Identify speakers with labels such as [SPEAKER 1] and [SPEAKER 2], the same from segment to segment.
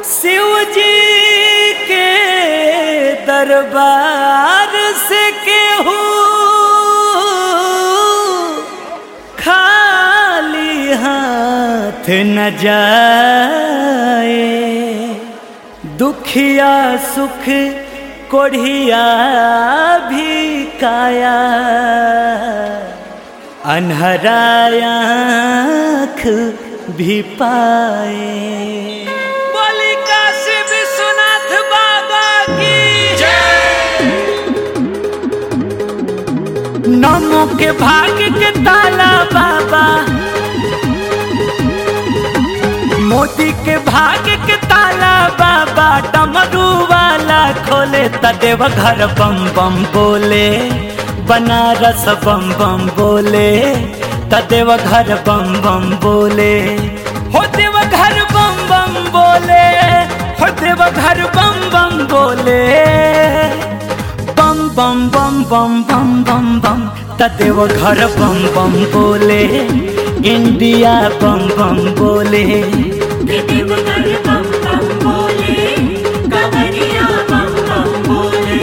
[SPEAKER 1] शिव जी के दरबार से केहू खाली हाथ न जाए दुखिया सुख कोढ़िया भी काया अनहरायाख भी पाए बोली काशी विश्वनाथ बाबा की नमो के भाग्य के ताला बाबा मोदी के भाग्य के ताला बाबा डमरू वाला खोले तदेव घर बम बम बोले बनारस बम बम बोले तदेव घर बम बम बोले हो देव घर बम बम बोले हो देव घर बम बम बोले बम बम बम बम बम बम बम तदेव घर बम बम बोले इंडिया बम बम बोले
[SPEAKER 2] देवघर बम बम बोले कांवरिया बम बम बोले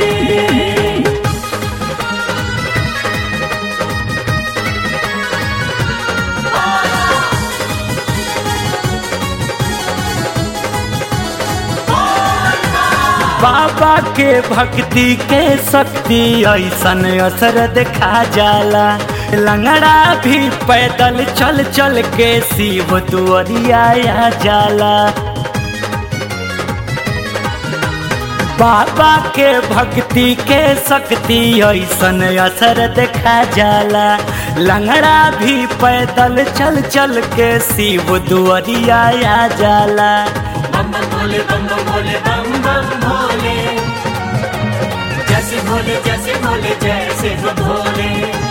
[SPEAKER 1] बाबा के भक्ति के शक्ति ऐसन असर देखा जाला लंगड़ा भी पैदल चल चल के शिव दुआरिया आ जाला बाबा के भक्ति के शक्ति ऐसन असर देखा जाला लंगड़ा भी पैदल चल चल के शिव दुआरिया आ जाला
[SPEAKER 2] बम बम भोले बम बम भोले बम बम भोले जैसे भोले जैसे भोले जैसे हो भोले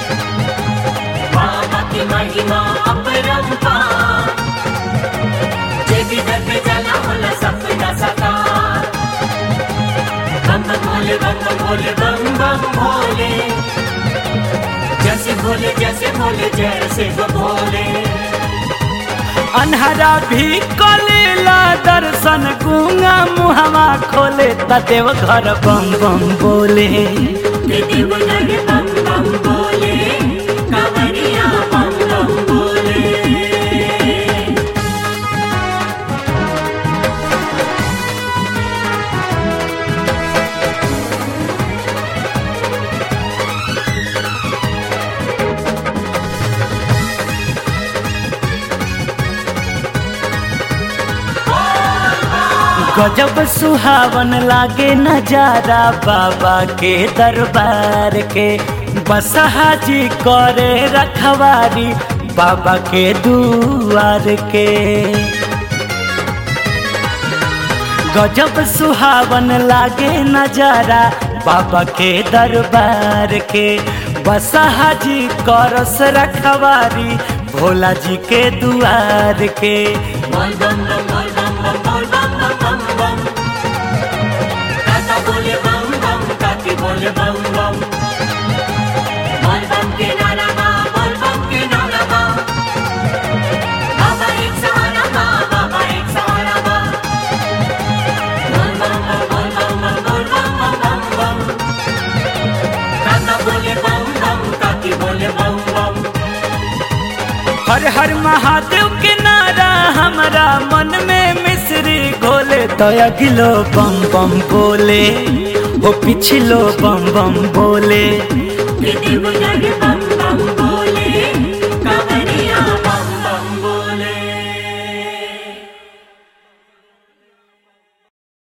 [SPEAKER 2] बाबा की महिमा अपरंपार जे भी दर पे चला होला सपना साकार बम बम भोले बम बम भोले बम बम भोले जैसे भोले जैसे भोले जैसे हो भोले
[SPEAKER 1] अनहरा भी कलेला दर्शन गुंगा मुहवा खोले तदेव घर बम बम बोले
[SPEAKER 2] देवघर बम बम बोले कांवरिया बम बम बोले
[SPEAKER 1] गजब सुहावन लागे नजारा बाबा के दरबार के बसहा जी करे रखवारी बाबा के दुआर के गजब सुहावन लागे नजारा बाबा के दरबार के बसहा जी करस रखवारी भोला जी के दुआर के
[SPEAKER 2] बोल बम बम बोल बम बम बोल बम बम बम बम काका बोले बम बम काकी बोले बम बम बोल बम के नारा बा बोल बम के नारा बा बाबा एक सहारा बा बाबा एक सहारा बा बोल बम बम बोल बम बम बोल बम बम बम बम काका बोले बम बम काकी बोले बम बम
[SPEAKER 1] हर हर महादेव के नारा हमारा मन में मिश्री घोले तो अगिलो बम बम बोले हो पिछलो बम बम बोले
[SPEAKER 2] देवघर बम बम बोले